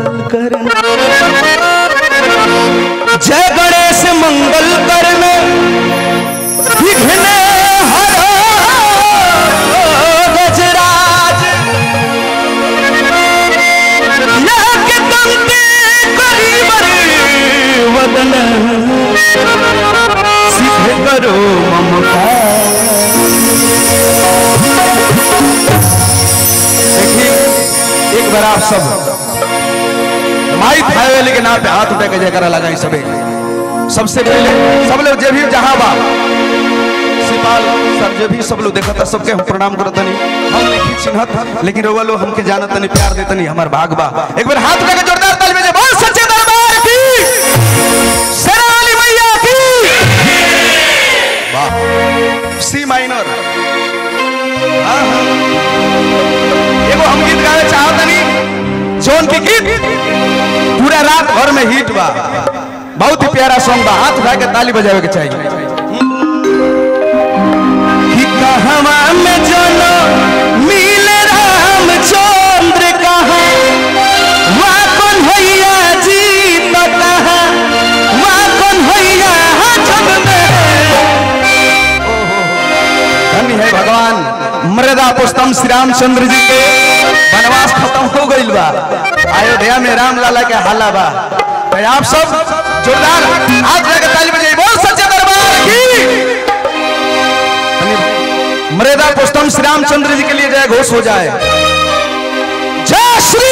करना जय गणेश मंगल करना विघ्न हरो गजराज नाग दंते करीबर वदन सिद्ध करो ममता देखिए एक बार आप सब माई थावेली के नाम पे हाथ उठा के जयकारा लगाई सबे सबसे पहले सब लोग जे भी जहां बा सिपाल सर जो भी सब लोग देखा था सबके हम प्रणाम करत नहीं हम नहीं चिन्हत लेकिन रोवा लोग हमके जानत नहीं प्यार देत नहीं हमार भाग बा एक बार हाथ उठा के जोरदार ताली बजे बोल सच्चे दरबार की शेरावाली मैया की वाह सी माइनर हाँ हाँ एगो हम गीत गावे चाहत नहीं जौन के गीत पूरा रात भर में हिट बा बहुत ही प्यारा सॉन्ग बा हाथ उठा के ताली बजावे के चाहिए कि कहवा में जनो मिल रामचंद्र कहा वहाँ कौन भैया जी तो कहा वहाँ कौन भैया जग में धन्य है भगवान मृदा पुष्टम श्री रामचंद्र जी के वनवास खत्म हो गई बा अयोध्या में राम लाला के हाला बा तो आप सब जोरदार हाथ लगा ताली बजाइए बोल सच्चे दरबार की धन्य- मृदा पुष्टम श्री रामचंद्र जी के लिए जय घोष हो जाए जय श्री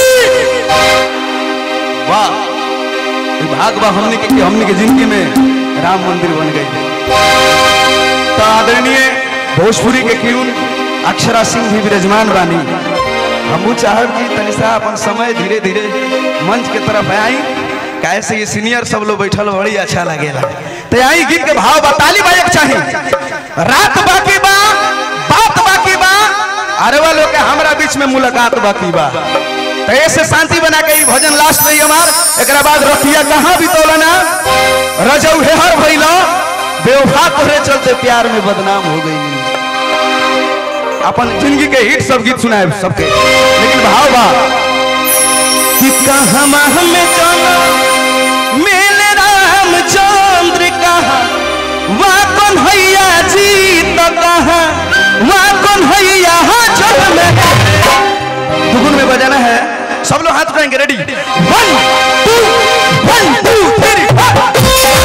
वाह भाग बा हमने के कि हमने के जिंदगी में राम मंदिर बन गई तो आदरणीय भोजपुरी के क्यून अक्षरा सिंह भी विराजमान बानी हमू चाहब कि तनिसा अपन समय धीरे धीरे मंच के तरफ आई कैसे ये सीनियर सब लोग बैठल बड़ी अच्छा लगेला तो यही गीत के भाव बताली बायक चाहिए रात बाकी बा बात बाकी बा अरे वालों के हमरा बीच में मुलाकात बाकी बा तो ऐसे शांति बना के ई भजन लास्ट रही हमार एकरा बाद रखिया कहाँ भी तोलना रजऊ है हर भइला बेवफा तोरे चलते प्यार में बदनाम हो गई अपन जिंदगी के हिट सब गीत सुनाए सबके लेकिन भाव बा कि कहमा हमें जाना मिल रामचंद्र कहा वहाँ कौन हैया जी तो कहा वहाँ कौन हैया जग में दुगुन में बजाना है सब लोग हाथ उठाएंगे ready one two one two three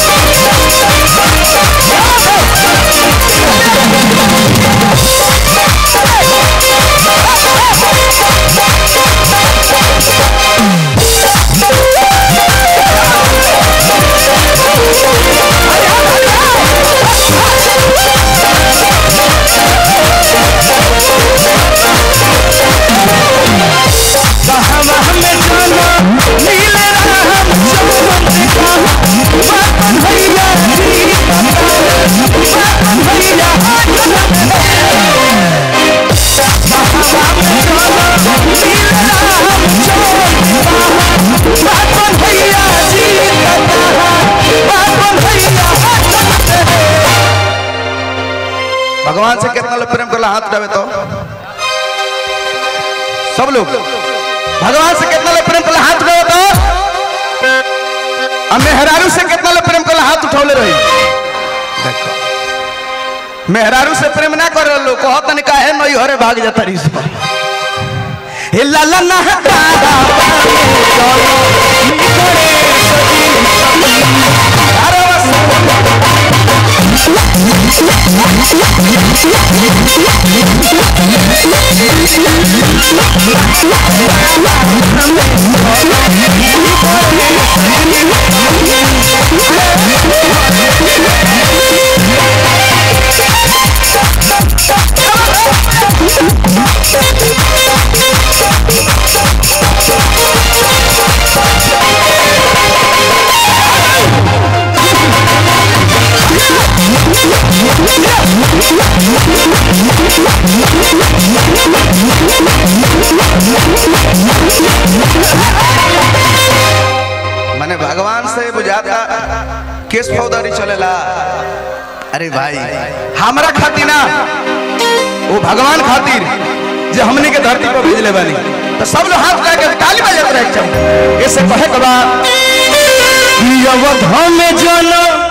कहवा हमें जाना नील राम चंद्र कहा बापन भैया जी बापन भैया कहवा हमें जाना नील राम चंद्र कहा बापन भैया जी कहा बापन भैया भगवान से कितना लोग प्रेम करला हाथ उठावे तो सब लोग भगवान से कितना लोग प्रेम करला हाथ उठावे तो अब मेहरारू से कितना लोग प्रेम करला हाथ उठौले रही देखो मेहरारू से प्रेम ना कर लो कहत नहीं काहे नई हरे भाग जाता रही सब हे लाला ना तारा बाने चलो निकले सजी अरे बस मैंने भगवान से बुझाता केस फौदारी चलेला अरे भाई हमरा खातिर ना वो भगवान खातिर जे हमने के धरती पर भेजले बानी तो सब लोग हाथ लगा के ताली बजाते रहे चाहिए ऐसे कहे के बाद अवध में जनम